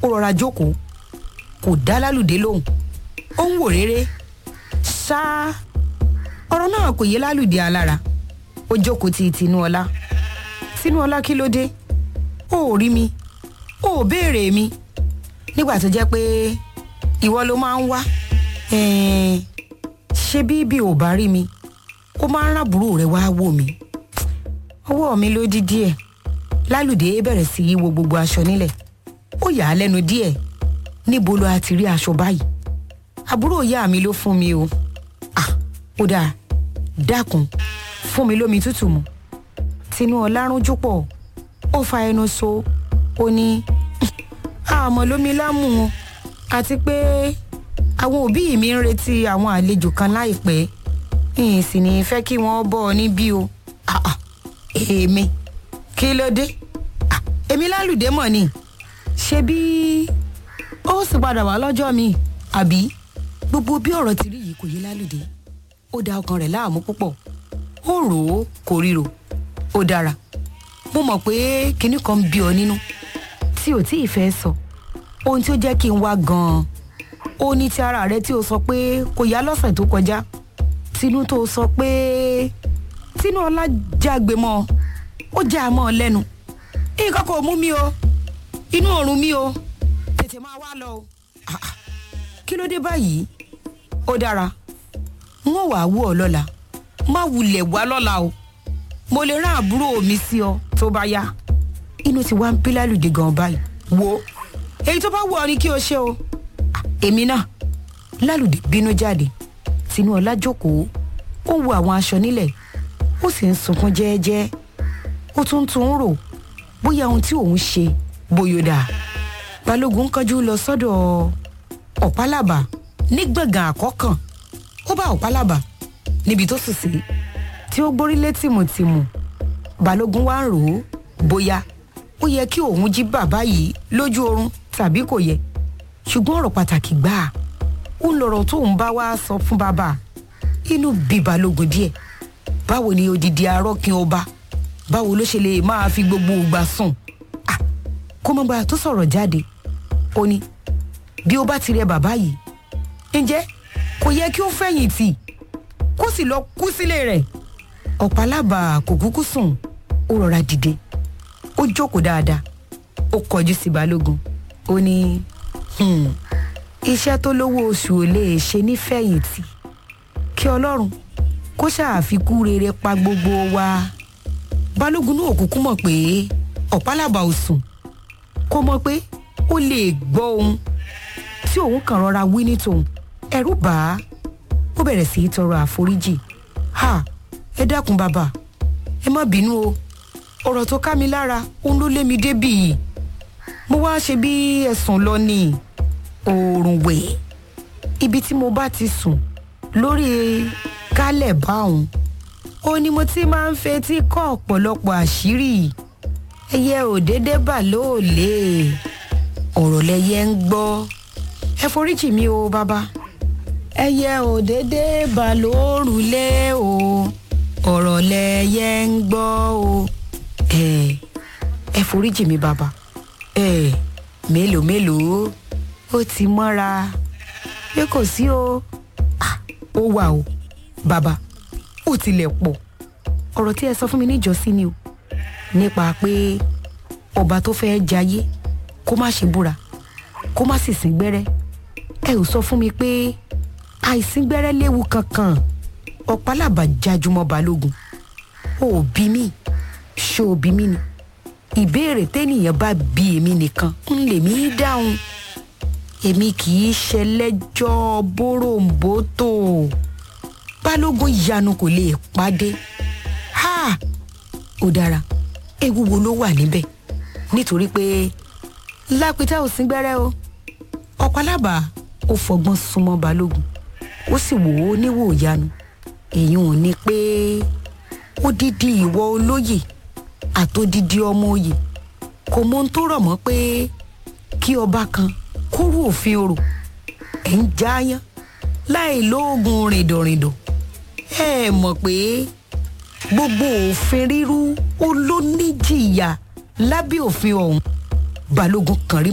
ó rọra jókòó kò dá lálùdé lóhùn ó ń wò réré ṣáá ọ̀rọ̀ náà kò yé lálùdé alára ó jókòó ti tinúọlá tinúọlá kí ló dé ó ò rí mi ó ò béèrè mi nígbà tó jẹ́ pé ìwọ ló máa ń wá ẹ̀ẹ́n, ṣé bí bí ò bá rí mi ó máa ń rábùrú rẹ wá wò mí ọwọ́ mi ló dí díẹ̀ lálùdé bẹ̀rẹ̀ sí í wo gbogbo aṣọ nílẹ̀ ó yà á lẹ́nu díẹ̀ níbo ló a ti rí aṣọ báyìí àbúrò ìyá mi ló fún mi o ah ó dáa dákun fún mi lómi tútù mu tinú ọlárúnjú pọ̀ ó fa ẹnu so ó ní àmọ́ lómi lámù o àti pé àwọn òbí mi ń retí àwọn àlejò kan láìpẹ́ ìyìn sì ní fẹ́ kí wọ́n bọ́ ọ níbí o Ah, ah, èmi kí ló dé Ah, èmi lálùdé mọ̀ ni ṣe bí ó sì padà wá lọ́jọ́ mi àbí gbogbo bí ọ̀rọ̀ ti rí yìí kò yé lálùdé ó da ọkàn rẹ̀ láàmú púpọ̀ ó rò ó kò ríro ó dára mo mọ̀ pé kinní kan ń bí ọ nínú tí ò tí ì fẹ́ sọ ohun tí ó jẹ́ kí n wá gan-an ó ní ti ara rẹ tí o sọ pé kò yá lọ́sẹ̀ tó kọjá tinú tó sọ pé tinú ọlá jágbe mọ́ ọ ó já a mọ́ ọ lẹ́nu nǹkan kò mú mi o inú òórùn mi o tètè máa wá lọ o Ah, ah. kí ló dé báyìí ó dára n ó wàá wú ọ lọ́la má wulẹ̀ wá lọ́la o mo lè rán àbúrò mi sí ọ tó bá yá inú ti wá ń bí lálùdé gan báyìí wo èyí tó bá wù ọ ni kí o ṣe o Ah, èmi náà lálùdé bínú jáde tinúọlá jókòó ó ń wo àwọn aṣọ nílẹ̀ ó sì ń sunkún jẹ́ẹ́jẹ́ ó tún tún ń rò bóyá ohun tí òun ṣe bóyá ó dáa balógun kánjú lọ sọ́dọ̀ ọ̀pálábà ní gbọ̀ngàn àkọ́kàn ó bá ọ̀pálábà níbi tó sùn sí tí ó gbórílé tìmùtìmù balógun wá ń rò ó bóyá ó yẹ kí òun jí bàbá yìí lójú oorun tàbí kò yẹ ṣùgbọ́n ọ̀rọ̀ pàtàkì gbáà ó ń lọ̀rọ̀ tóun bá wá sọ fún bàbá inú bí balógun díẹ̀ báwo ni odidi arọ́kin ọba báwo ló ṣe lè máa fi gbogbo ìgbà sùn Ah, kó mọ́ gbà tó sọ̀rọ̀ jáde ó ní bí ó bá ti rẹ bàbá yìí ǹjẹ́ kò yẹ kí ó fẹ̀yìn tì kó sì lọ kú sílé rẹ̀ ọ̀pálábà kò kúkú sùn ó rọra dìde ó jókòó dáadáa ó kọjú sí balógun ó ní "Hmm, iṣẹ́ tó lówó oṣù ò lè ṣe nífẹ̀yìntì kí ọlọ́run kó ṣàfikún rere pa gbogbo wa balógun náà kúkú mọ̀ pé ọ̀pálábà ò sùn kó mọ̀ pé ó lè gbọ́ ohun tí òun kàn rọra wí ní tòun ẹ̀rù bà á ó bẹ̀rẹ̀ sí í tọrọ àforíjì ha ẹ dákun bàbá ẹ má bínú o ọ̀rọ̀ tó ká mi lára òun ló lé mi débì yìí mo wá ṣe bí ẹ̀sùn lọ ní oòrùn wẹ̀ ibi tí mo bá ti sùn lórí kálẹ̀ báwọn ó ní mo ti máa ń fetí kọ́ ọ̀pọ̀lọpọ̀ àṣírí ẹyẹ òdédé bà lóòlé ọ̀rọ̀ lẹyẹ ń gbọ́ ẹ foríjì mi o bàbá ẹyẹ òdédé bà lórùlé o ọ̀rọ̀ lẹyẹ ń gbọ́ o ẹ ẹ foríjì mi bàbá ẹ mélòó mélòó ó ti mọ́ra pé kò sí o Ah, ó wà o bàbá ó tilẹ̀ pọ̀ ọ̀rọ̀ tí ẹ sọ fún mi níjọ́sí ni o nípa pé ọba tó fẹ́ jayé kó má ṣe búra kó má sì sín gbẹ́rẹ́ ẹ ò sọ fún mi pé àìsín gbẹ́rẹ́ léwu kankan ọ̀pálábà jájúmọ́ balógun ó bí mi ṣó o bí mi ni ìbéèrè téèyàn bá bí èmi nìkan ń lèmi dáhùn èmi kì í ṣẹlẹ́jọ́ bóròǹbótò balógun yanu kò lè pàdé ha ó dára ewu wo ló wà níbẹ̀ nítorí pé lápítà ò sín gbẹ́rẹ́ o ọ̀pálábà ó fọgbọ́n súnmọ́ balógun ó sì wò ó níwò yanu èyí ò ní pé odidi ìwọ olóyè àtòdidi ọmọ oyè kò mọ ohun tó rọ̀ mọ́ pé kí ọba kan kóró òfin orò ẹ̀ ń jáyán láì lóògùn rìndòrìndò ẹ mọ̀ pé gbogbo òfin rírú ó ló níjìyà lábẹ́ òfin ọ̀hún balógun kan rí